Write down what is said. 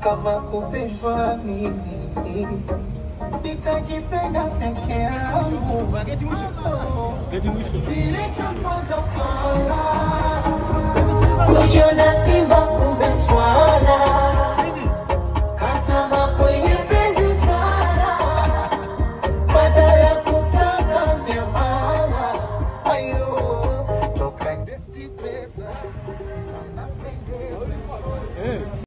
kama kupendwa mimi nitajipenda peke yangu kilichoponza fala kujiona simba kumbe swala